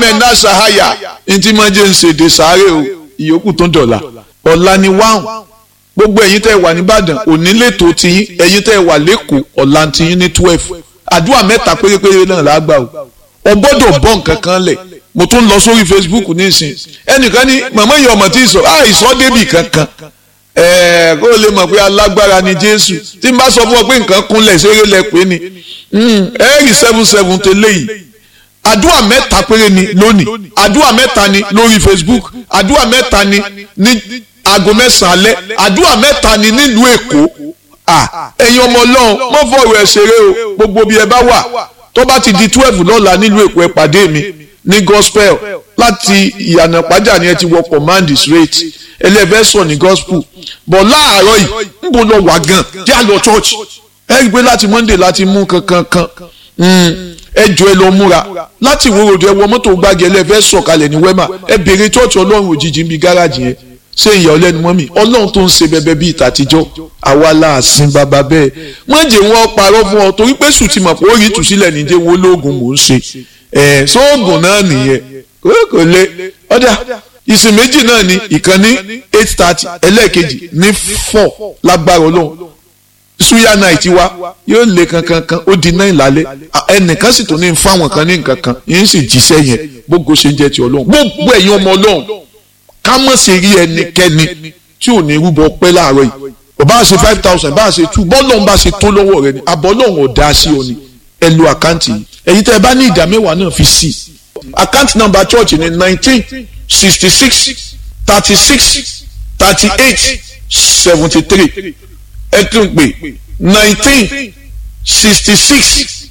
mẹ́ńdà sahaya ntí máa jẹ́ nsèdè sáré o ìyókù tó dọ̀la ọ̀la ni wáhùn gbogbo ẹ̀yin tẹ́ wà nìbàdàn òní lẹ́tọ̀ọ́ tiyín ẹ̀yin tẹ́ wà lẹ́kọ̀ọ́ ọ̀la tiyín ní twelve àdúrà mẹ́ta pérépéré náà lágbà o ọ gbọ́dọ̀ bọ́ nǹkan kan lẹ̀ mo tún lọ sórí facebook nísìn ẹnìkan ní màmá yìí ọmọ tí ì sọ àìsọ débì kankan ẹ̀ẹ́ kó o lè mọ̀ pé alágbára ni jésù tí n bá sọ fún ọ pé nǹkan kúnlẹ̀ ṣeré lẹ pé ni ẹ̀ẹ́rì seven seven tẹ́lẹ̀ yìí àdúrà mẹ́ta péré ni lónìí àdúrà mẹ́ta ni lórí facebook àdúrà mẹ́ta ni ní aago mẹ́sàn-án alẹ́ àdúrà mẹ́ta ni nílùú èkó ẹ̀yin ọmọ ọlọ́run mọ́ fọ̀rọ̀ ẹ̀ ṣeré o gbogbo bí ẹ bá wà tó bá ti di twelve lọ́la nílùú èkó ẹ pàdé mi ní gospel láti ìyànà pàjá ni ẹ ti wọ command straight ẹlẹ́fẹ́ sọ ní gospel bọ̀ láàárọ̀ yìí ń bọ̀ lọ wà gan jẹ́ àlọ́ church ẹ rí i pé láti monday láti mú kankan kan ẹ jọ ẹ lọ múra láti ìwòròdú ẹ wọ mọ́tò gbági ẹlẹ́fẹ́ sọ̀kalẹ̀ ní wema ẹ béèrè church ọlọ́run òjijì ń bi gáràjì yẹn ṣé ìyá ọlẹ́nu mọ́ mi ọlọ́run tó ń ṣe bẹbẹ bíi tàtijọ́ àwa la sin bàbá bẹ́ẹ̀ wọ́n jẹ́ wọn parọ́ fún ọ torí pé sùn ti mọ̀ pé ó rí ìtúsílẹ̀ níjẹ́ wo lóògùn mò ń ṣe ẹ̀ sóògùn náà nìyẹn kò lè ọ̀dà ìsìn méjì náà ni ìkànnì eight thirty ẹlẹ́ẹ̀kejì ní four lágbára ọlọ́run suya night wa yóò lé kankankan ó di náà ìlàlẹ́ ẹnìkan sì tún ní fáwọn kan ní nǹkan kan yín sì jíṣẹ́ yẹn gbogbo ṣe ń jẹ́ ti ọlọ́run gbogbo ẹ̀yin ọmọ ọlọ́run ká mọ̀ sí rí ẹnikẹ́ni tí ò ní rúbọ pẹ́ láàárọ̀ yìí bá a ṣe five thousand bá a ṣe two bọ́ọ̀lù ọ̀hún bá a ṣe tó lọ́wọ́ rẹ ni àbọ̀lọ́hún ò dá sí ọ ni ẹ lo àkáǹtì yìí èyí tẹ́ ẹ bá ní ìdá mẹ́wàá náà fi sí i àkáǹtì nọ́mbà church ni nineteen sixty six thirty six thirty eight seventy three ẹ tún pè nineteen sixty six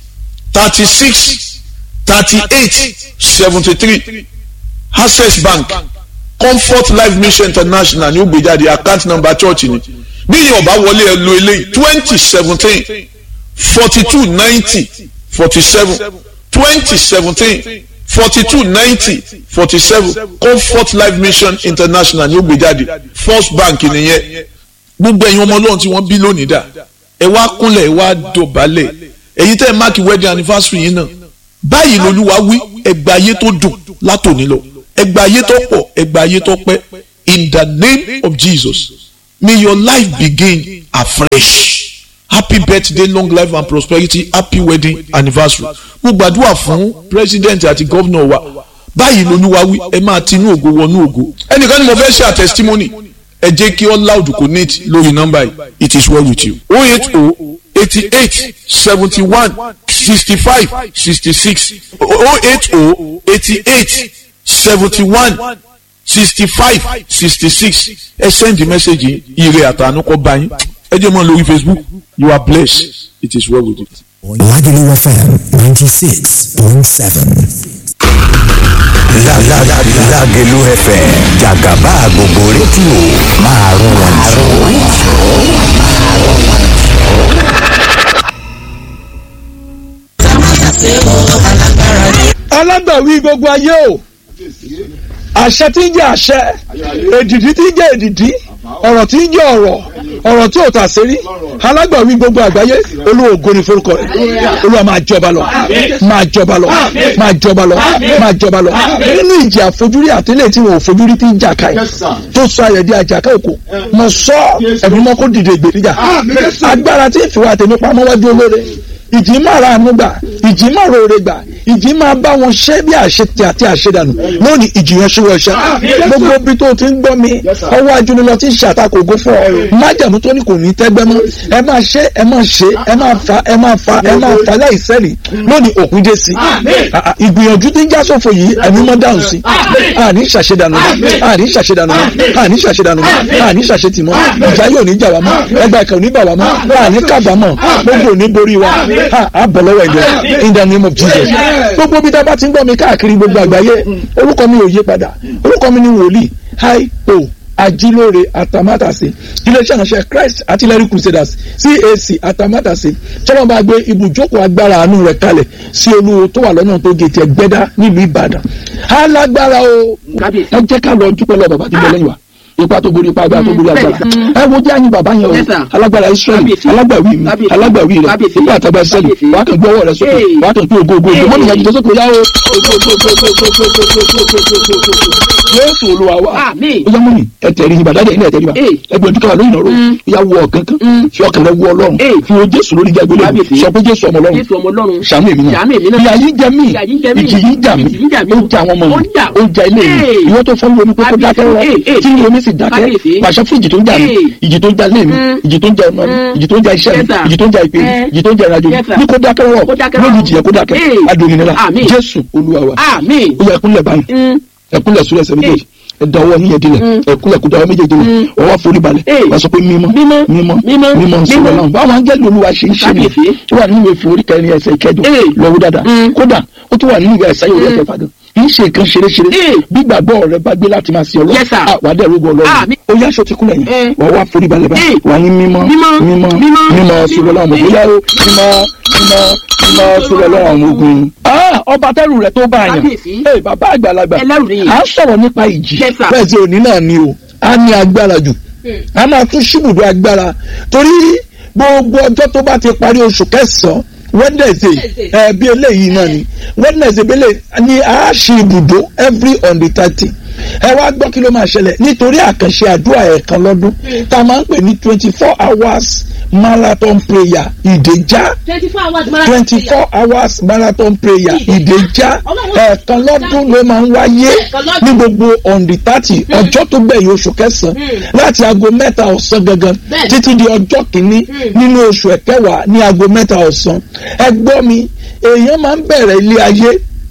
thirty six thirty eight seventy three access bank comfort life mission international ní ó gbé jáde account number church ni bí yìí ọba wọlé ẹ lo eléyìí twenty seventeen forty two ninety forty seven twenty seventeen forty two ninety forty seven comfort life mission international ní ó gbé jáde first bank nìyẹn gbogbo ẹ̀yin ọmọ ọlọ́run tí wọ́n bí lónìí dà ẹ wá kúnlẹ̀ ẹ wá dọ̀bálẹ̀ èyí tẹ́ ẹ máàkì wedding anniversary yìí náà báyìí lolúwa wí ẹgbàá ayé tó dùn látòní lọ ẹgbà ayé tó pọ̀ ẹgbà ayé tó pẹ́ in the name of Jesus may your life begin afresh happy birthday long life and prosperity happy wedding anniversary mo gbàdúrà fún president àti governor wa báyìí lolúwa wí ẹ máa tinú ògo wọnú ògo ẹnìkan ni mo fẹ́ ṣe àtẹsítímọ́nì ẹ jẹ́ kí all loud connect lórí nọ́mbà yìí it is well with you oh eight oh eighty eight seventy one sixty five sixty six oh eight oh eighty eight seventy-one sixty-five sixty-six ẹ send the message ire àtànú kọ bá yín ẹ jẹ́ mọ́ lórí facebook you are blessed it is well with you. Lagelu FM ninety six point seven. Lagelu FM jàgàbá gbogbo rédíò máa rọrùn alágbàwí gbogbo ayé o àṣẹ tí ń jẹ àṣẹ èdìdí tí ń jẹ èdìdí ọ̀rọ̀ tí ń jẹ ọ̀rọ̀ ọ̀rọ̀ tí ò tà sérí alágbàwí gbogbo àgbáyé olóògo ni forúkọ rẹ̀ olúwa máa jọba lọ máa jọba lọ máa jọba lọ máa jọba lọ nínú ìjì àfojúrí àtẹlẹ tí wọn ò fojúrí tí ń jà ká yìí tó sọ ayẹ di àjàká òkò mo sọ ẹbí mọ kó dìde ìgbèríjà agbára tí ìfìwà àtẹmí pamọ́ wájú olóore ìjì máa ra àánú gbà ìjì máa rore gbà ìjì máa bá wọn ṣẹ́ bí àṣetì àti àṣedànù lónìí ìjì yẹn ṣíwọ́ ṣẹ́ gbogbo ibi tó ti ń gbọ́ mi ọwọ́ ajúnilọ ti ń ṣàtakò ògo fún ọ májàmú tó ní kò ní tẹ́gbẹ́ mọ́ ẹ máa ṣe ẹ máa ṣe ẹ máa fa ẹ máa fa ẹ máa fa láìsẹ́rì lónìí òkú dé sí ìgbìyànjú tí ń já sófo yìí ẹ̀mí mọ́ dáhùn sí àní ṣàṣedànù àní ṣàṣedànù àní ṣàṣedànù àní ṣàṣetìmọ́ ìjà yóò ní jà wá mọ́ ẹgbẹ́ ìkànnì ní bà wá mọ́ àní kábàámọ̀ gbogbo ò ní borí wa a bọ̀ lọ́wọ́ ẹ̀jẹ̀ in the name of Jesus gbogbo bí dábàá ti ń gbọ́ mi káàkiri gbogbo àgbáyé orúkọ mi ò yé padà orúkọ mi ni wòlíì hi o ajílóore atamátàsé iléeṣẹ́ ìránṣẹ́ Christ artillery crusaders CAC atamátàsé tọ́lọ́ bá gbé ibùjókòó agbára àánú rẹ̀ kalẹ̀ sí olúwo tó wà lọ́nà tó gètè ẹgbẹ́dá nílùú Ìbàdàn alágbára o ẹ jẹ́ ká lọ dúpẹ́ lọ bàbá tó bẹ lẹ́yìn wa ipa tó borí ipa agbára tó borí agbára ẹ wo jẹ́ àyìn bàbá yẹn o Yes, sir. alágbára israẹli Kábíyèsí. alágbàwí mi Kábíyèsí. alágbàwí rẹ Kábíyèsí. ipa àtàgbà israẹli Kábíyèsí. wàá kàn gbé ọwọ́ rẹ sókè Hey. wàá kàn gbé ògo ògo ògo Hey. mọ́nì yẹn jìjọ sókè yá o Jésù olúwa wa Àmín. ó yá mọ́nì ẹ tẹ̀rí ibà dáadé ilé ẹ tẹ̀rí ibà Hey. ẹgbẹ́ ojú káwá lóyún ọ̀rọ̀ Mm. ìyá wọ ọ̀kan kan Mm. fi ọkàn rẹ wọ ọlọ́run Hey. fi wo Jésù lórí jágbélé Kábíyèsí. sọ pé Jésù ọmọ ọlọ́run Jésù ọmọ Ọlọ́run. ṣàánú èmi náà Ṣàánú èmi náà. ìyà yìí jẹ mí Ìyà yìí jẹ mí. ìjì yìí jà mí Ìjì yìí jà mí. ó jà àwọn ọmọ Ó mi jà. ó jà ilé mi Hey. ìwọ tó fọwọ́ omi pé kó Kábíyèsí. dákẹ́ rọ Hey, hey. tí ìwé mi sì dákẹ́ Kábíyèsí. pàṣẹ fún ìjì tó ń jà mí Hey. ìjì tó ń jà ilé mi Mm. ìjì tó ń jà ọmọ mi Mm. ìjì tó ń jà iṣẹ́ mi Yes, sir. ìjì tó ń jà ìpè mi Eh. ìjì tó ń jà ìrìnàjò mi Yes, sir. ní kó dákẹ́ rọ Kó dákẹ́ rọ̀. lójijì yẹ kó dákẹ́ Hey. adòmìnira Àmín. Jésù Olúwa wa Àmín. ó yẹ ẹkúnlẹ̀ báyìí Mm. ẹkúnlẹ̀ sórí ẹsẹ̀ méjèèjì ẹ̀dá ọwọ́ yín yẹn dilẹ̀ ẹkúnlẹ̀ kó dáwọ́ méjèèjì lẹ̀ ọwọ́ forí balẹ̀ Hey. wàá sọ pé mímọ́ Mímọ́. mímọ́ Mímọ́. mímọ́ sọ̀rọ̀ Mímọ́. náà báwọn angẹ́lì Olúwa ṣe ń ṣe ni Kábíyèsí. ó wà nínú ìwé orí kẹrin ẹsẹ̀ ìkẹjọ Hey. lọ́wọ́ dáadáa Mm. kódà ó tún wà nínú ìwé ẹ̀sáyé orí ẹ̀kẹfà gan kì í ṣe nǹkan ṣeréṣeré Hey. gbígbàgbọ́ rẹ bá gbé láti máa ṣe ọlọ́run Yes, sir. Ah, wà á dẹ̀ rúgbọ́ ọlọ́run Àmín. ó yá aṣọ ti kúnlẹ̀ Eh. yẹn wà á wá forí balẹ̀ báyìí Hey. wà á ní mímọ́ Mímọ́. mímọ́ Mímọ́. mímọ́ sọ̀rọ̀ láwọn ọmọ Mímọ́. bóyá ó mímọ́ mímọ́ mímọ́ sọ̀rọ̀ láwọn ọmọ ogun. Ah, ọba tẹ́rù rẹ̀ tó bá yàn Kábíyèsí. Hey, bàbá àgbàlagbà Ẹlẹ́rù nìyí. à ń sọ̀rọ̀ nípa ìjì Yes, sir. bẹ́ẹ̀ tí òní náà ni o a ní agbára jù a máa tún ṣíbùdó agbára torí gbogbo ọjọ́ tó bá ti parí oṣù kẹsàn-án wednesday ẹ bí eléyìí náà ni wednesday bí eléyìí ni a ṣe ibùdó every on the thirty ẹ wá gbọ́ kí ló máa ṣẹlẹ̀ nítorí àkànṣe àdúrà ẹ̀ẹ̀kan lọ́dún tá a máa ń pè ní twenty four hours marathon prayer ìdèjà twenty four hours marathon twenty four hours marathon prayer ìdèjà ẹ̀ẹ̀kan lọ́dún ló máa ń wáyé ní gbogbo on the thirty ọjọ́ tó gbẹ̀yìn oṣù kẹsàn-án láti aago mẹ́ta ọ̀sán gangan Bẹ́ẹ̀ni. títí di ọjọ́ kìíní nínú oṣù ẹ̀kẹwàá ní aago mẹ́ta ọ̀sán ẹ gbọ́ mi èèyàn máa ń bẹ̀rẹ̀ ilé ayé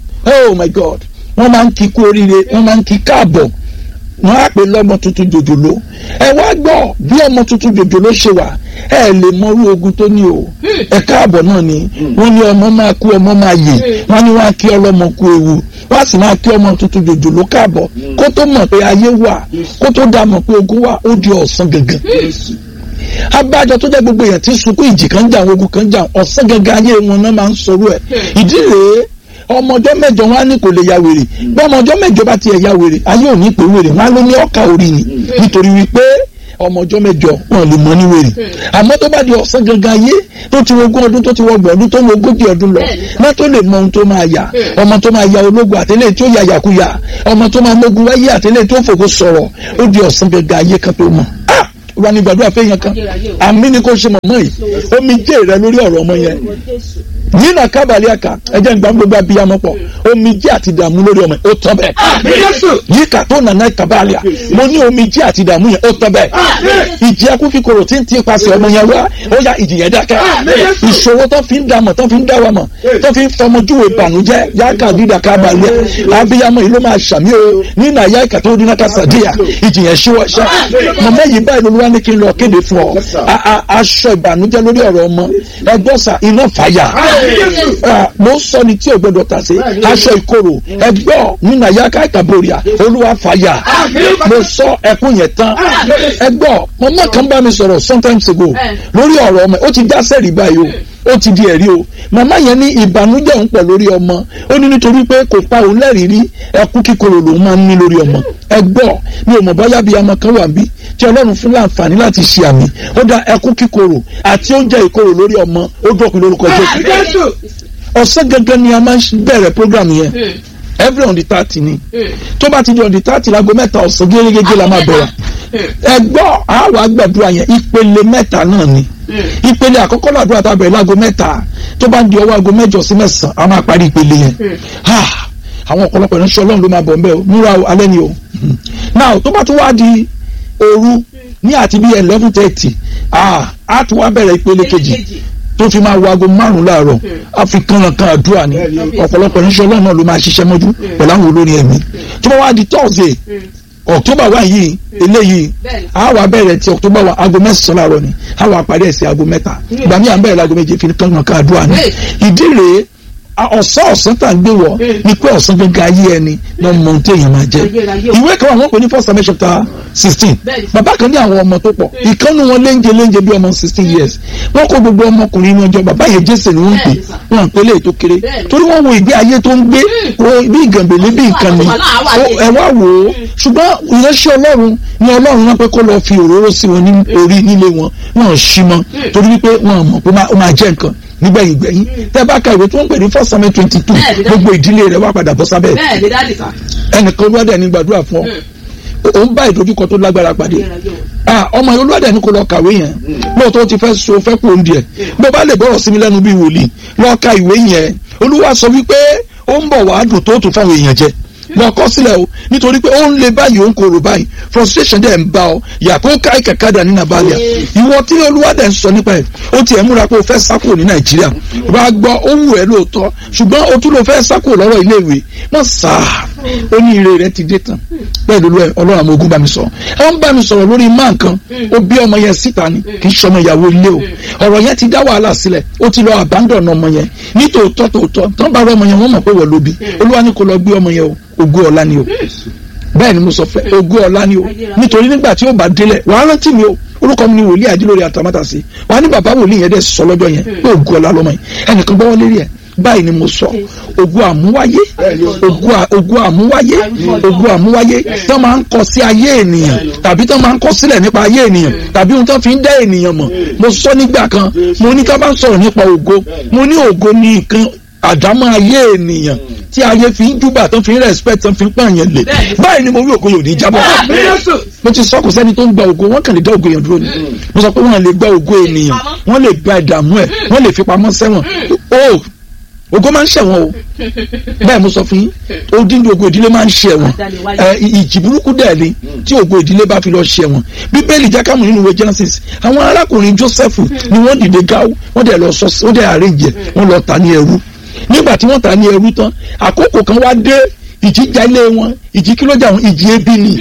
oh my god wọ́n máa ń kí kú oríire wọ́n máa ń kí káàbọ̀ wọ́n á pè lọ́mọ tuntun jòjòló ẹ wá gbọ́ bí ọmọ tuntun jòjòló ṣe wà ẹ lè mọrú ogun tó ní o ẹ káàbọ̀ náà ni wọ́n ní ọmọ máa kú ọmọ máa yè wọ́n ní wọ́n á kí ọlọ́mọ kú ewu wọ́n á sì máa kí ọmọ tuntun jòjòló káàbọ̀ kó tó mọ̀ pé ayé wà kó tó dá mọ̀ pé ogun wà ó di ọ̀sán gangan abájọ tó jẹ́ gbogbo èèyàn tí ń sunkún ìjì kan jà ogun kan jà ọ̀sán gangan ayé wọn náà máa ń sọ̀rọ̀ ẹ̀ ìdí rèé ọmọjọ́ mẹ́jọ wọn á ní kò lè ya wèrè bí ọmọjọ́ mẹ́jọ bá tiẹ̀ ya wèrè ayé ò ní pè wèrè wọn á ló ní ọkà orí ni nítorí wípé ọmọjọ́ mẹ́jọ wọn lè mọ ní wèrè àmọ́ tó bá di ọ̀sán gangan ayé tó ti wo ogún ọdún tó ti wọ ọgbọ̀n ọdún tó wo ogójì ọdún lọ náà tó lè mọ ohun tó máa yà ọmọ tó máa ya ológun àtẹlẹ tó ya yàkúyà ọmọ tó máa mógun wáyé àtẹlẹ tó fòkó sọ̀rọ̀ ó di ọ̀sán gangan ayé kan tó mọ̀ ah wà ní gbàdúrà fẹ́yàn kan àmì ni kò ṣe mọ̀mọ́ yìí omi jẹ́ rẹ lórí ọ̀rọ̀ ọmọ yẹn yínà kábàlì àkà ẹjẹ ń gbà gbogbo abiyamọ pọ omi jẹ́ àti dààmú lórí ọmọ yẹn ó tán bẹ́ẹ̀ yíkà tó nàná kábàlì à mo ní omi jẹ́ àti dààmú yẹn ó tán bẹ́ẹ̀ ìjì akúfikòrò tí ń tí pasẹ̀ ọmọ yẹn wá ó yá ìjì yẹn dákẹ́ ìṣòro tó fi ń dàmọ̀ tó fi ń dáwà mọ̀ tó fi ń fọmọjúwe ìbànújẹ́ yáka dídà kábàlì abiyamọ yìí ló máa ṣàmì o nínú àyà ìkà tó dín náà kásádìyà ìjì yẹn ṣíwọ́ ṣá mọ̀mọ́ yìí báyìí lolúwa ní kí n lọ kéde fún ọ A- a- aṣọ ìbànújẹ́ lórí ọ̀rọ̀ ọmọ ẹgbọ́sà iná fàyà Ah, mo ń sọ ni tí o gbọdọ̀ tà sí aṣọ ìkorò ẹgbọ́ nínú àyàká ìkàbòrìà olúwa fàyà mo sọ ẹkún yẹn tán ẹgbọ́ mọ̀mọ́ kan bá mi sọ̀rọ̀ sometimes ago lórí ọ̀rọ̀ ọmọ ó ti já sẹ́rì báyìí o ó ti di ẹ̀rí o màmá yẹn ní ìbànújẹ́ òun pọ̀ lórí ọmọ ó ní nítorí pé kò pa òun lẹ́rìí rí ẹkún kíkorò lòun máa ń ní lórí ọmọ ẹgbọ́ mi ò mọ̀ bọ́yá bíi ọmọ kan wà bí tí ọlọ́run fún láǹfààní láti ṣe àmì ó dá ẹkún kíkorò àti oúnjẹ ìkorò lórí ọmọ ó dọ̀kun lórúkọ jésù ọ̀sán gangan ni a máa ń bẹ̀rẹ̀ program yẹn every on the thirty ni tó bá ti di on the thirty láago mẹ́ta ọ̀sán gẹ́gẹ́gẹ́ la máa bẹ̀rẹ̀ ẹ gbọ́ àwọn àgbàdua yẹn ìpele mẹ́ta náà ni ìpele àkọ́kọ́ làdúrà tá a bẹ̀rẹ̀ láago mẹ́ta tó bá ń di ọwọ́ aago mẹ́jọ sí mẹ́sàn-án a máa parí ìpele yẹn Ah, àwọn ọ̀pọ̀lọpọ̀ ìránṣẹ́ ọlọ́run ló máa bọ̀ ńbẹ́ o múra o alẹ́ ni o now tó bá tún wá di òru ní àti bíi eleven thirty ah á tún wá bẹ̀rẹ̀ ìpele kejì tó fi máa wo aago márùn láàárọ̀ á fi kànlọ̀kan àdúrà ni ọ̀pọ̀lọpọ̀ ìránṣẹ́ ọlọ́run náà ló máa ṣiṣẹ́ mọ́jú pẹ̀lú àwọn olórin ẹ̀mí tó bá wá di thursday october one yìí eléyìí a wà bẹ̀rẹ̀ ti october one aago mẹ́sàn-án láàárọ̀ ni a wà parí ẹ̀ sí aago mẹ́ta ìgbà míì à ń bẹ̀rẹ̀ láago méje fi kànlọ̀kan àdúrà ni ìdí rèé ọ̀sán ọ̀sán tá à ń gbé wọ̀ ni pé ọ̀sán gbẹ̀ngàn ayé ẹni ló mọ ohun tí èèyàn máa jẹ Ayérayé o. ìwé kan wà wọ́n pè ní first Samuel chapter sixteen Bẹ́ẹ̀ni. bàbá kan ní àwọn ọmọ tó pọ̀ ìkànnì wọn léńjẹ léńjẹ bí ọmọ sixteen years wọ́n kó gbogbo ọmọkùnrin wọn jọ bàbá yẹn jésè ni wọ́n ń pè Bẹ́ẹ̀ni sà. wọ́n à ń pè léyìí tó kéré Bẹ́ẹ̀ni. torí wọ́n wo ìgbé ayé tó ń gbé wo bí ìgànbèlé bí nǹkan ni Wàhálà wà Ó- ní. ẹ wá wò ó ṣùgbọ́n ìránṣẹ́ ọlọ́run ni ọlọ́run náà pé kó lọ fi òróró sí wọn ní orí nílé wọn wọn ò ṣí mọ́ torí wípé wọn ò mọ̀ pé ó máa- ó máa jẹ́ nǹkan nígbẹ̀yìn gbẹ̀yìn tẹ́ bá ka ìwé tó ń pè ní first Samuel twenty two Bẹ́ẹ̀ni, gbogbo ìdílé rẹ̀ wá padà bọ́ sábẹ́ bẹ́ẹ̀ ni dáàdì sà. ẹnìkan olúwadẹ ní gbàdúrà fún ọ òun bá ìdojúkọ tó lágbára pàdé Ayérayé o. ah ọmọ yẹn olúwadẹ ní kó lọ kàwé yẹn lóòótọ́ ó ti fẹ́ so fẹ́ kú oúnjẹ bó bá lè bọ́rọ̀ sí mi lẹ́nu bíi wòlíì lọ ka ìwé yẹn olúwa sọ wípé ó ń bọ̀ wá dùn tó tún fáwọn èèyàn jẹ lọ kọ sílẹ̀ o nítorí pé ó ń le báyìí ó ń korò báyìí frustration dẹ̀ ń bá ọ yàtọ̀ ká ìkẹ̀kẹ́ dà ní nàbàlẹ̀ ìwọ tí olúwadẹ ń sọ nípa ẹ̀ ó tiẹ̀ múra pé o fẹ́ sá kúrò ní nàìjíríà wàá gbọ́ ó wù ẹ́ lóòótọ́ ṣùgbọ́n o tún lọ fẹ́ sá kúrò lọ́rọ̀ iléèwé mọ̀ sáà ó ní ire rẹ ti dé tán bẹ́ẹ̀ ló lọ ẹ ọlọ́run àmọ́ ogun bá mi sọ̀rọ̀ ẹ ń bá mi sọ̀rọ̀ lórí máa nǹkan ó bí ọmọ yẹn síta ni kì í ṣọmọ ìyàwó ilé o ọ̀rọ̀ yẹn ti dá wàhálà sílẹ̀ ó ti lọ abandon ọmọ yẹn ní tòótọ́ tòótọ́ tán bá rọ ọmọ yẹn wọ́n mọ̀ pé wọ́n ló bí olúwa ní kó lọ gbé ọmọ yẹn o ògo ọ̀la ni o bẹ́ẹ̀ ni mo sọ fẹ́ ògo ọ̀la ni o nítorí nígbà tí ó bá délẹ̀ wàá rántí mi o orúkọ mi ni wòlíì àdìlórí àtàmátàsí wàá ní bàbá wòlíì yẹn dẹ̀ sọ lọ́jọ́ yẹn pé ògo ọ̀la lọ́mọ yẹn ẹnìkan gbọ́wọ́ lérí ẹ̀ báyìí ni mo sọ ògo àmúwáyé ògo à- ògo àmúwáyé ògo àmúwáyé tó máa ń kọ sí ayé ènìyàn tàbí tó máa ń kọ sílẹ̀ nípa ayé ènìyàn tàbí ohun tó fi ń dá ènìyàn mọ̀ mo sọ nígbà kan mo ní ká bá ń sọ̀rọ̀ nípa ògo mo ní ògo ní nǹkan àdámọ́ ayé ènìyàn tí ayé fi ń júbà tó fi ń respect tó fi ń pààyàn lè báyìí ni mo rí ògo yòó ní jábọ̀ mo ti sọ kò sẹ́ni tó ń gba ògo wọ́n kàn lè dá ògo yẹn dúró ni mo sọ pé wọ́n lè gba ògo ènìyàn wọ́n lè gba ìdààmú ẹ̀ wọ́n lè fi pamọ́ sẹ́wọ̀n o ògo máa ń ṣẹ̀wọ̀n o bẹ́ẹ̀ mo sọ fún yín odindi ògo ìdílé máa ń ṣẹ̀wọ̀n ẹ ìjì burúkú dẹ̀ ni tí ògo ìdílé bá fi lọ ṣẹ̀wọ̀n bíbélì jákàmù nínú ìwé Genesis àwọn arákùnrin Joseph ni wọ́n dìde gáwó wọ́n dẹ̀ lọ sọ wọ́n dẹ̀ àrèjẹ wọ́n lọ tà ní ẹrú nígbà tí wọ́n tà ní ẹrú tán àkókò kan wá dé ìjì já ilé wọn ìjì kí ló jà wọn ìjì ebi ni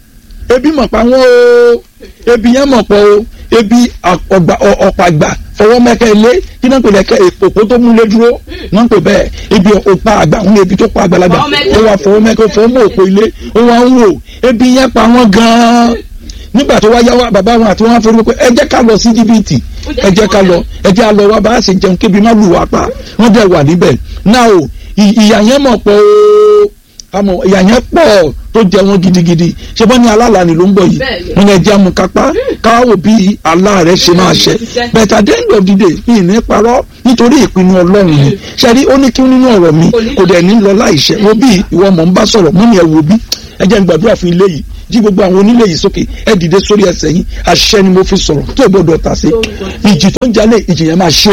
ebi mọ̀ pa wọ́n o ebi yẹn mọ̀ pọ̀ o ebi ọ̀gbà ọ̀pàgbà fọwọ́ mẹ́kẹ́ ilé kí náà ń pè lẹ́kẹ́ òpó tó múlé dúró náà ń pè bẹ́ẹ̀ ebi ọ̀pá àgbà wọn ebi tó pa àgbàlagbà ó wà fọwọ́ mẹ́kẹ́ fọwọ́ mọ́ òpó ilé ó wà ń wò ebi yẹn pa wọ́n gan-an nígbà tó wá yá wa bàbá wọn àti wọn fọwọ́ pé ẹ jẹ́ ká lọ sí jìbìtì ẹ jẹ́ ká lọ ẹ jẹ́ á lọ wá bá a ṣe jẹun kébi má lù wá pa wọ́n dẹ̀ wà níbẹ̀ náà o ìyà yẹn mọ̀ pọ̀ o àmọ́ ìyà yẹn pọ̀ tó jẹ wọn gidigidi ṣe bọ́ ní alálàáni ló ń bọ̀ yìí wọn yẹn jẹ́ amúkápá káwọ́ bí àlá rẹ̀ ṣe máa ṣẹ but at the end of the day mi ní parọ́ nítorí ìpinnu ọlọ́run ni ṣẹ́rí ó ní kí nínú ọ̀rọ̀ mi kò dẹ̀ ní lọ láìṣẹ́ wo bí ìwọ mọ̀ ń bá sọ̀rọ̀ mú mi ẹ̀ wo bí ẹ jẹ́ n gbàdúrà fún ilé yìí jí gbogbo àwọn onílé yìí sókè ẹ dìde sórí ẹsẹ̀ yín àṣẹ ni mo fi sọ̀rọ̀ tó gbọ́dọ̀ tà sí ìjì tó ń jalè ìjì yẹn máa ṣe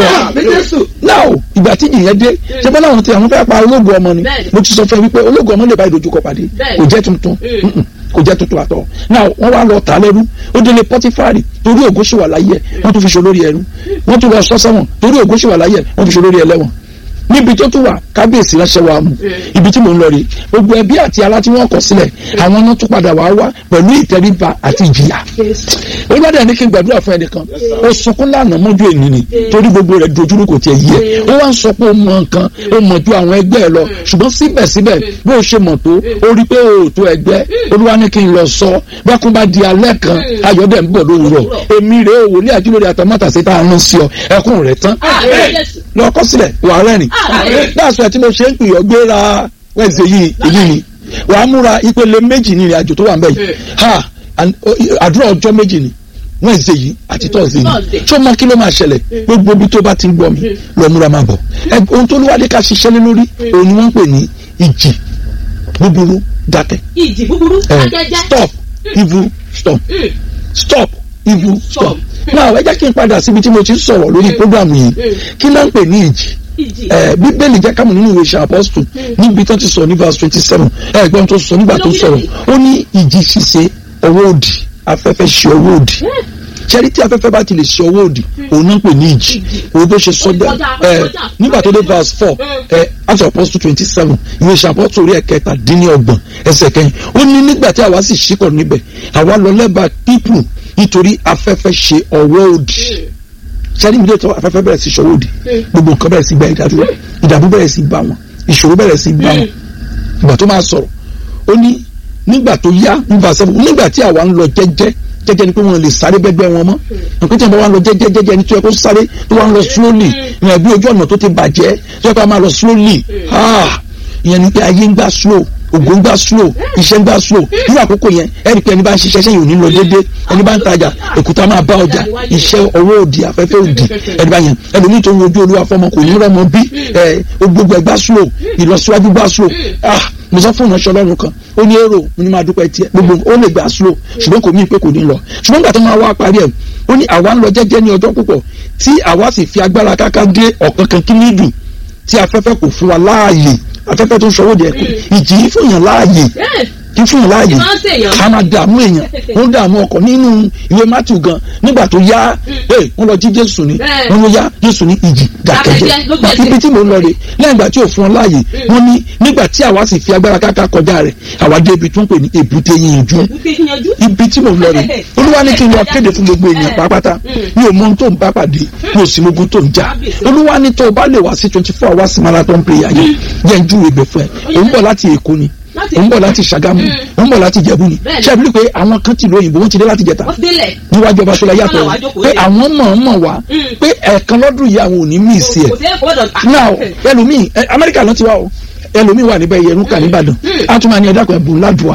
ọ náà ìgbà tí ìjì yẹn dé ṣe bọ́lá àwọn tí àwọn fẹ́ pa ológun ọmọ ni mo ti sọ fún ẹ wípé ológun ọmọ lè bá ìdojúkọ pàdé kò jẹ́ tuntun kò jẹ́ tuntun àtọ̀ náà wọ́n wá lọ tà á lẹ́rú ó délé pọ́tífárì torí ògo ṣì wà láyé ẹ̀ wọ́n tún fi ṣe olórí ẹrú wọ́n tún lọ sọ́sẹ́wọ̀n torí ògo ṣì wà láyé ẹ̀ wọ́n fi ṣe olórí ẹlẹ́wọ̀n níbi tó tún wà kábíyèsí ránṣẹ́ wa mú ibi tí mò ń lọ rí gbogbo ẹbí àti ará tí wọ́n kọ̀ sílẹ̀ àwọn náà tún padà wá wá pẹ̀lú ìtẹríba àti ìjìyà olùwádìí ẹni kí n gbàdúrà fún ẹnìkan ó sunkún lánàá mọ́jú ènì ni torí gbogbo rẹ̀ dojúrú kò tiẹ̀ yẹ ó wá ń sọ pé ó mọ nǹkan ó mọ̀ ju àwọn ẹgbẹ́ ẹ lọ ṣùgbọ́n síbẹ̀síbẹ̀ bí ó ṣe mọ̀ tó ó rí pé ó tó ẹgbẹ́ olúwa ní kí n lọ sọ bákun bá di alẹ́ kan ayọ̀dẹ̀ ń bọ̀ lówùrọ̀ èmi rèé òwòlé àjúlórí àtàmátàsí tá a rán sí ọ ẹkún rẹ̀ tán lọ́kọ́ sílẹ̀ wà rẹ́rìn dáàsọ ẹ̀ tí mo ṣe ń pìyàn gbéra wẹ́ẹ̀sì yìí èyí ni wàá múra ìpele méjì ní ìrìn àjò tó wà ń bẹ̀ yìí ha àdúrà ọjọ́ méjì ni wẹ́ẹ̀sì yìí àti tọ́sí yìí tí ó mọ kí ló máa ṣẹlẹ̀ gbogbo ibi tó bá ti ń gbọ́ mi lọ múra máa bọ̀ ohun tó lówádé ká ṣiṣẹ́ lé lórí òun ni wọ́n ń pè ní ìjì búburú dákẹ́ ìjì búburú dákẹ́jẹ́ stop evil stop stop evil stop now ẹ jẹ́ kí n padà síbi tí mo ti sọ̀rọ̀ lórí program yìí kí ló ń pè ní ìjì bíbélì jẹ́ kámù nínú ìwé ìṣe apọ́sítù níbi tó ti sọ ní verse twenty seven ẹ̀gbọ́n tó sọ nígbà tó sọ̀rọ̀ ó ní ìjì ṣíṣe ọwọ́ òdì afẹ́fẹ́ ṣe ọwọ́ òdì ṣẹ́rí tí afẹ́fẹ́ bá ti lè ṣe ọwọ́ òdì òun náà pè ní ìjì òun bó ṣe sọ bẹ́ẹ̀ ẹ̀ nígbà tó dé verse four ẹ̀ Acts of Apostles twenty seven ìwé ìṣe apọ́sítù orí ẹ̀kẹta dín ní ọgbọ̀n ẹsẹ̀ kẹyìn ó ní nígbà tí àwa sì ṣíkọ̀ níbẹ̀ àwa lọ lẹ́bàá pípù nítorí afẹ́fẹ́ ṣe ọwọ́ òdì sẹ́ni mi lè tọ́ afẹ́fẹ́ bẹ̀rẹ̀ sí ṣọwọ́ òdì gbogbo nǹkan bẹ̀rẹ̀ sí gba ìdádúró ìdààmú bẹ̀rẹ̀ sí bá wọn ìṣòro bẹ̀rẹ̀ sí bá wọn ìgbà tó máa sọ̀rọ̀ ó ní nígbà tó yá nígbà sẹ́fún nígbà tí àwa ń lọ jẹ́jẹ́ jẹ́jẹ́ ni pé wọ́n lè sáré bẹ́gbẹ́ wọn mọ́ nǹkan tí wọ́n bá wà lọ jẹ́jẹ́ jẹ́jẹ́ ni tó yẹ kó sáré tó wà ń lọ slowly ìyẹn bí ojú ọ̀nà tó ti bàjẹ́ tó yẹ kó máa lọ slowly ah ìyẹn ni pé ayé ń gbà slow ògùn ń gbà slow iṣẹ́ ń gbà slow nínú àkókò yẹn ẹ̀rí pé ẹni bá ń ṣiṣẹ́ sẹ́yìn ò ní lọ déédéé ẹni bá ń tajà èkúta máa bá ọjà iṣẹ́ ọwọ́ òdì afẹ́fẹ́ òdì ẹni bá yẹn ẹlòmíì tó ń wojú olúwa fọmọ kò ní rọmọ bí ẹ gbogbo ẹ gbà slow ìlọsíwájú gbà slow ah mo sọ fún ìránṣẹ́ ọlọ́run kan ó ní èrò mo ní máa dúpẹ́ tiẹ̀ gbogbo ó lè gbà slow ṣùgbọ́n kò mí pé kò ní lọ ṣùgbọ́n gbà tó máa wá parí ẹ̀ ó ní àwa ń lọ jẹ́jẹ́ ní ọjọ́ púpọ̀ tí àwa sì fi agbára káká dé ọ̀kan kan kí ní dùn tí afẹ́fẹ́ kò fún wa láàyè afẹ́fẹ́ tó ń sọ wọ́ọ̀dì ẹ̀kọ́ ìjì yìí fún yàn láàyè kí fún yàn láàyè Máa ń ṣèyàn. ká máa dààmú èèyàn ó ń dààmú ọkọ̀ nínú ìwé Matthew gan nígbà tó yá ẹ wọ́n lọ jí Jésù ni Bẹ́ẹ̀. wọ́n ló yá Jésù ní ìjì Dákẹ́jẹ́, dàkẹ́jẹ́ ló gbẹ̀sẹ̀. ibi tí mò ń lọ rè lẹ́yìn ìgbà tí ò fún ọ láàyè wọ́n ní nígbà tí àwa sì fi agbára káká kọjá rẹ̀ àwa dé ibi tó ń pè ní èbúté yìnyín Wípé yanjú. ibi tí mo lọ rè olúwa ní kí n lọ kéde fún gbogbo èèyàn pátápátá mi ò mọ ohun tó ń bá pàdé mi ò sì mọ ogun tó ń jà olúwa ní tó o bá lè wá sí twenty four hours marathon prayer yẹn jẹ́ ń júwe ibẹ̀ fún ẹ òun bọ̀ láti èkó ni Láti òun bọ̀ láti ṣàgámù òun bọ̀ láti jẹ̀bú ni Bẹ́ẹ̀ni. ṣé àbílí pé àwọn kan ti lóyìnbó wọ́n ti dé láti jẹta Wọ́n ti délẹ̀. níwájú ọba ṣọlá yàtọ̀ Wọ́n náà wá jókòó pé lé. àwọn mọ̀ọ́mọ̀ wá Mm. pé ẹ̀ẹ̀kan lọ́dún yìí àwọn ò ní mí ìsì ẹ̀ Kò sí ẹ̀kọ́ gbọ́dọ̀. now ẹlòmíì ẹ, amẹ́ríkà ló ti wá o ẹlòmíì wà níbẹ̀ yẹn rúkà nìbàdàn á tún máa ní ẹ̀dá kan ẹ̀bùn ládùúà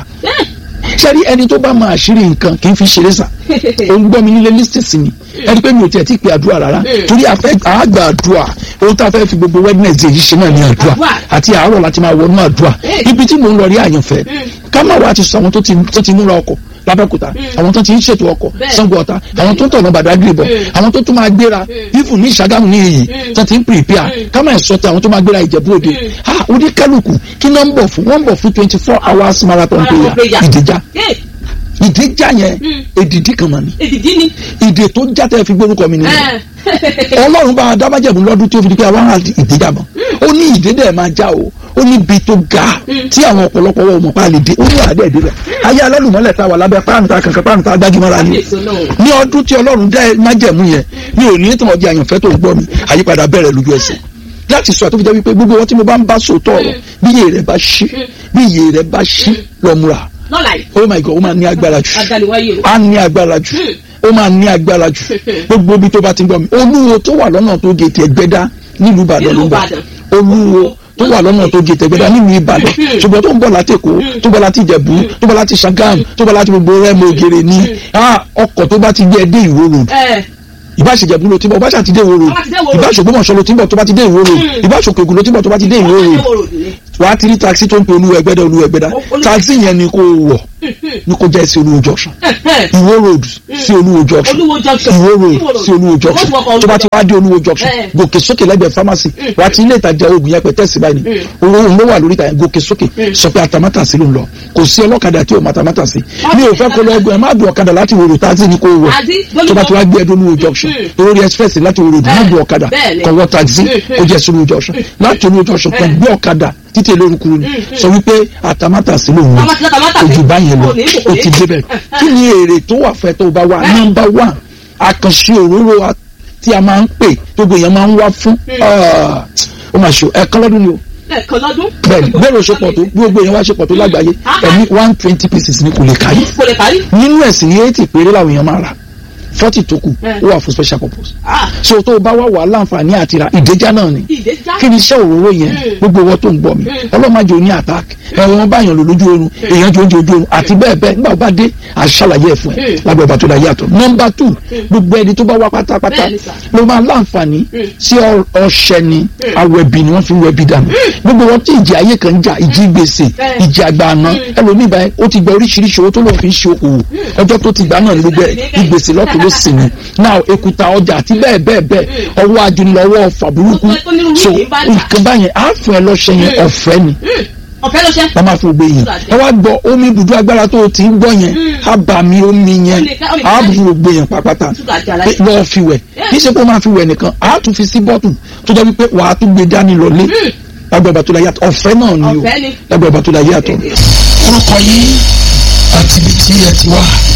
sẹ́rí ẹni tó bá mọ àṣírí nǹkan kì í fi ṣeré sà ó ń gbọ́ mi nílé lísìtì ni ẹni pé mi ò tiẹ̀ tí ì pe àdúrà rárá torí àfẹ́ àgbà àdúrà ohun tá a fẹ́ fi gbogbo wednesday yìí ṣe náà ní àdúrà Àdúrà. àti àárọ̀ láti máa wọnú àdúrà Eh. ibi tí mò ń lọ rí àyànfẹ́ ká má wá ti sọ àwọn tó ti tó ti múra ọkọ̀ lábẹ́kúta àwọn tó ti ń ṣètò ọkọ̀ Bẹ́ẹ̀. Ṣàngó Ọ̀tà àwọn tó ń tọ̀nà Bàdágìrì bọ̀ àwọn tó tún máa gbéra ifun ní Ṣàgámù ní èyí tó ti ń prepare ká má sọ ti àwọn tó máa gbéra Ìjẹ̀bú Òde ah oníkálukú kí náà ń bọ̀ fún wọ́n ń bọ̀ fún twenty four hours marathon Marathon prayer prayer. ìdíjà Ẹ̀, ìdíjà yẹn èdìdí kan mà ní Èdìdí ni. ìdè tó jáde fi gbórúkọ mi nìyẹn Ẹ̀. ọlọ́run bá a dábàjẹ́bù lọ́dún tí ó fi di pé àwọn ará ìdíjà mọ́ ó ní ìdè dẹ̀ máa já o ó ní ibi tó ga tí àwọn ọ̀pọ̀lọpọ̀ wọn ò mọ̀ pa lè dé ó ní àdé ìdè rẹ̀ ayé alálùmọ́lẹ̀ tá a wà lábẹ́ páànùtà kankan páànùtà agbájúmọ́ra ni Kábíyèsí Ọlọ́run. ní ọdún tí ọlọ́run dá májẹ̀mú yẹn mi ò ní tí wọ́n di àyànfẹ́ tó ń gbọ́ mi àyípadà bẹ̀rẹ̀ lójú ẹsẹ̀ láti sọ àtúntò jẹ́ wípé gbogbo wọn tí mo bá ń bá sòótọ́ ọ̀rọ̀ bí iye rẹ̀ bá ṣí bí iye rẹ̀ bá ṣí lọ́múra Lọ́la yìí. oh my god ó máa ní agbára jù Adaliwaye o. á ní agbára jù ó máa ní agbára jù gbogbo ibi tó bá ti ń gbọ́ mi olúwo tó wà lọ́nà tó gé tẹ̀gbẹ́dá nílùú ìbàdàn ló ń bọ̀ olúwo tó wà lọ́nà tó gé tẹ̀gbẹ́dá nílùú ìbàdàn ṣùgbọ́n tó ń bọ̀ láti èkó tó bọ̀ láti ìjẹ̀bú tó bọ̀ láti ṣàgámù tó bọ̀ láti gbogbo rẹ́mọ ògèrè ní ah, ọkọ̀ tó bá ti gbé ẹ dé ìwó road Ẹ̀. ìbáṣejẹ̀bú ló ti bọ̀ ìbáṣà ti dé ìwó road Tó bá ti dé Ìwó road. ìbáṣògbómọ̀ṣọ́ ló ti bọ̀ tó bá ti dé ìwó road ìbáṣòkègùn ló ti bọ̀ tó bá ti dé ìwó road Ìwó road ni. wà á ti rí taxi tó ń pe olúwa ẹgbẹ́dá olúwa ẹgbẹ́dá Olú- taxi yẹn ni kò wọ̀ ni kò jẹ́ sí olúwo junction Ẹ̀. ìwó road sí olúwo junction Olúwo junction. ìwó road Ìwó road. sí olúwo junction Ó ti wọkọ̀ tó bá ti wá dé olúwo junction Eh. gòkè sókè lẹ́gbẹ̀ẹ́ pharmacy wà á ti ilé ìtajà oògùn yẹn pẹ̀tẹ́ sí báyìí ni owó òun ló wà lórí ìtajà gòkè sókè sọ pé atamátàsí ló ń lọ kò sí ọlọ́kadà tí ò mọ atamátàsí mi ò fẹ́ kó lọ ọgbọ̀n ẹ̀ má dùn ọ̀kadà láti wòrò taxi ni kò wọ̀ Taxi, tó bá ti wá gbé ẹdún olúwo junction olórí express láti wòrò dùn má dùn ọ̀kadà Bẹ́ẹ̀ni. kọ̀ wọ taxi Mm. kó jẹ́ sí olúwo junction láti olúwo junction kan gbé ọ̀kadà títí olórúkú ni sọ wípé atamátàsí ló ń lọ Tamátà- tamátà ojú sí. báyẹn lọ Kò ní, kò o ní. ti débẹ̀ kí ni èrè tó wà fẹ́ tó bá wà nọ́mbà wà àkànṣe òróró a- tí a máa ń pè gbogbo èèyàn máa ń wá fún Ah, ó máa ṣe ẹ̀kan lọ́dún ni o Ẹ̀kan lọ́dún. bẹ́ẹ̀ni bẹ́ẹ̀ ló ṣe pọ̀ tó gbogbo èèyàn wá ṣe pọ̀ tó lágbàáyé ẹ̀mí one twenty pieces ni kò lè káyé Kò lè parí. nínú ẹ̀sìn ní eighty péré làwọn èèyàn máa rà forty tó kù Mm. ó wà fún special purpose Ah. so tó o bá wá wà láǹfààní àti ra ìdẹ́já náà ni Ìdè já. kí ni iṣẹ́ òróró yẹn Mm. gbogbo wọn tó ń gbọ́ mi ọlọ́màjò ní attack ẹ̀rọ wọn báyàn lò lójú oorun èèyàn jò ń jò ojú oorun àti bẹ́ẹ̀ bẹ́ẹ̀ nígbà bá dé àṣàlàyé ẹ̀ fún ẹ Mm. lábẹ́ ọba tó dá yàtọ̀ nọmba two gbogbo ẹni tó bá wá pátápátá Bẹ́ẹ̀ni sà. ló máa láǹfààní sí ọ- ọṣẹ ni awẹbi ni wọ́n fi ń wẹbi dànù gbogbo wọn tí ìjì ayé kan ń jà ìjì gbèsè Bẹ́ẹ̀. ìjì àgbà àná ẹlòmíì báyìí ó ti gba oríṣiríṣi owó tó lóun fi ń ṣe okòwò ọjọ́ tó ti gbà náà ní gbogbo ẹ̀ ìgbèsè lọ́tọ̀ ló sì ní náà èkúta ọjà àti bẹ́ẹ̀ bẹ́ẹ̀ bẹ́ẹ̀ ọwọ́ ajúnilọ́wọ́ ọ̀fà burúkú Ó ní irú so yìí bá ń tà. nǹkan báyẹn á fún ẹ lọ́ṣẹ yẹn ọ̀fẹ́ ni Ọ̀fẹ́ ló ṣe. wọ́n máa fi gbé yẹn ẹ wá gbọ́ omi ibùdó agbára tó o ti ń gbọ́ yẹn á bà mí omi yẹn Ó lè ká- ó lè ká- á bù gbé yẹn pápátá Ṣúgà àti pé aláìsí. lọ́ọ́ fi wẹ̀ kì í ṣe pé ó máa fi wẹ̀ nìkan á tún fi sí bọ́tù tó jẹ́ wípé wàá tún gbé dání lọlé lágbàá ìbátú la yàtọ̀ ọ̀fẹ́ náà ni o Ọ̀fẹ́ ni. lágbàá ìbátú la yàtọ̀. orúkọ yín àti ibi tí ẹ ti wá. orúkọ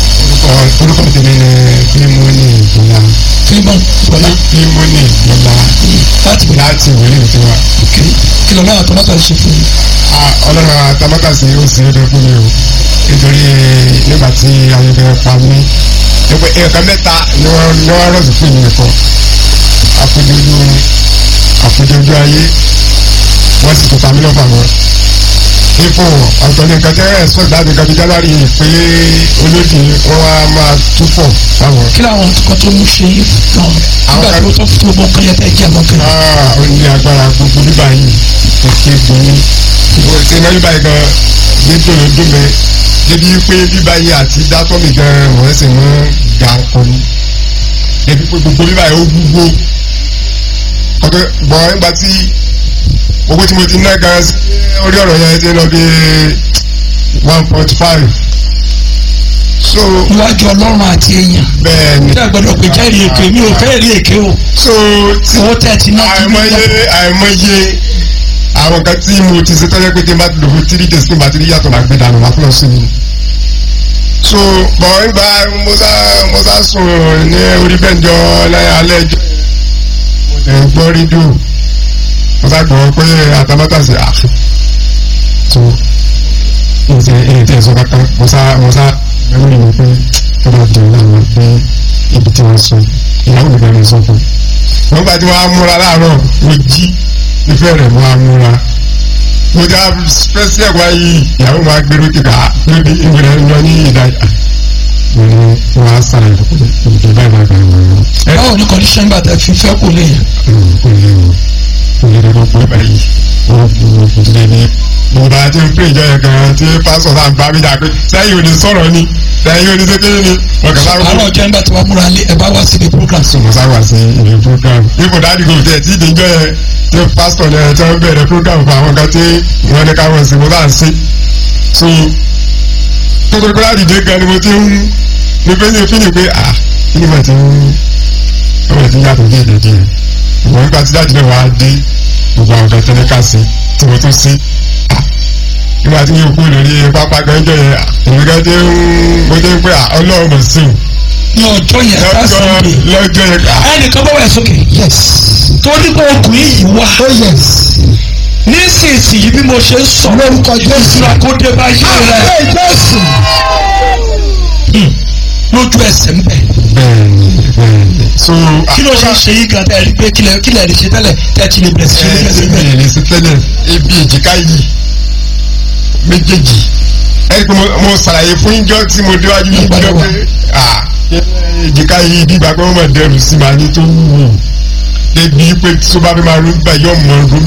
orúkọ tèmi ni fílímọ́nì ìgbìlá fíìmọ̀ bọ̀lá fílímọ́nì ìgbìlá láti bọ̀lá láti wòlíì tí wa. kí kí lọ́nà àtọ́mọ́tà ṣe fún mi. ọlọ́run àtàmátàsí ó sì é dé fún mi o nítorí nígbà tí ayẹyẹ pa mí nípa ẹ̀ka mẹ́ta ni wọ́n ni wọ́n rọ̀sì fún mi nìkan àfojojú àfojojú ayé wọ́n sì tún ta mí lọ́fà wọn. ipò ọ̀tọ̀ ní nǹkan tẹ́rẹ̀ expect láti nǹkan bí jálárì pé olódì wọn á máa túfọ̀ báwọn. kí làwọn kan tó ń ṣe é fún ọ nígbà tó tó fún gbogbo nǹkan yẹn tẹ́ jẹ́ àmọ́ kan. Ah, ó ní agbára gbogbo bíbá yìí kékeré gbòmí ṣe iná bíbá yìí gan gbẹdọ̀ ló dún mẹ́ débi pé bíbá yìí àti dátọ́mì gan wọ́n sì mú ga ọkọ ni débi pé gbogbo bíbá yìí ó gbogbo ọdún bọ̀ nígbà tí owó tí mo ti ná gan sí orí ọ̀rọ̀ yẹn ti lọ bí one point five so iwájú ọlọ́run àti èèyàn bẹ́ẹ̀ ni tí a gbọ́dọ̀ pé jẹ́rìí èké mi ò fẹ́ rí èké o so tí owó tẹ̀ ti ná kí ní àìmọye àìmọye àwọn kan tí mo ti ṣe tọ́jú pé tí n bá ti lò fún three days tí n bá ti rí yàtọ̀ máa gbé dànù máa fúnra sí mi. so bọ̀ nígbà mo sá mo sá sùn ní orí bẹ́ńjọ lẹ́yìn alẹ́ ẹjọ́ mo lè gbọ́ rédíò mo sá gbọ́ pé àtàmátà sí à so ǹjẹ́ èyí tí ẹ sọ kankan mo sá mo sá ẹ̀rọ ìwé pé tó bá dùn láwọn pé ibi tí wọ́n sọ ìyàwó mi bẹ̀rẹ̀ sọ fún un wọ́n gbà tí wọ́n á múra láàárọ̀ mo jí ìfẹ́ rẹ̀ mo á múra mo já fẹ́sí ẹ̀kọ́ yìí ìyàwó máa gbèrú kíkà lóde ìwúrẹ́ lọ ní ìdájà mo ní wọ́n á sàlàyé pé ìdè báyìí báyìí báyìí wọ́n ẹ báwo ni condition gbà tẹ fi fẹ́ kò lè yàn. kò lè o kò lè rẹ̀ gbogbo báyìí wọ́n kò lè ní mo bá ti ń pè ìjọ yẹn gan tí pásọ̀ náà gbá mi dà pé sẹ́yìn ò ní sọ̀rọ̀ ni sẹ́yìn ò ní sékéyìn ni ọ̀gá bá àárọ̀ ọjọ́ nígbà tí wàá múra lé ẹ bá wá sí the program. mo sá wá sí ìwé program ipò dáàdì kò tẹ̀ tí ìdíjọ́ yẹn tí pásítọ̀ yẹn tí wọ́n bẹ̀rẹ̀ program fún àwọn kan tí wọ́n ní káwọn sí mo bá ń sí. so kókó kó láti dé gan ni mo ti ń ní pé ní fílì pé à kí ni mo ti ń ọmọ ti ń yàtọ̀ díẹ̀ díẹ̀ díẹ̀ ìwọ̀n nígbà tí dáàdì náà wá dé gbogbo àwọn kan tẹ́lẹ̀ ká sí tí mo tún sí nígbà tí yóò kú lórí pápá gan jọ yẹn èmi gan ti ń mo ti ń pé à ọlọ́run mọ̀ sí ní ọjọ́ yẹn i ká lọ́jọ́ sunday lọ́jọ́ yẹn ká ẹnìkan bọ́ wẹ̀ sókè Yes. torí pé ọkùnrin yìí wá Oh yes. nísinsìnyí bí mo ṣe ń sọ Lórúkọ Jésù. ìṣúra kó dé bá yé rẹ Àmín Jésù. lójú ẹsẹ̀ ń bẹ̀. bẹ́ẹ̀ni bẹ́ẹ̀ni so kí ló ṣe ń ṣe yí gan tẹ́ ẹ rí pé kílẹ̀ kílẹ̀ rí ṣe tẹ́lẹ̀ tẹ́ ẹ ti lè bẹ̀rẹ̀ sí ṣe lójú ẹsẹ̀ bẹ́ẹ̀. ẹ̀ẹ́dì sí tẹ́lẹ̀ ibi èjìká yìí méjèèjì ẹ̀rí pé mo- mo ṣàlàyé fún ìjọ tí mo déwájú yìí jọ pé ah, èjìká yìí bí ìgbà pé wọ́n mọ̀ dẹrù sí màá ní tó wù débi pé tó bá fẹ́ máa rú gbà yọ̀ mọ̀ rú mi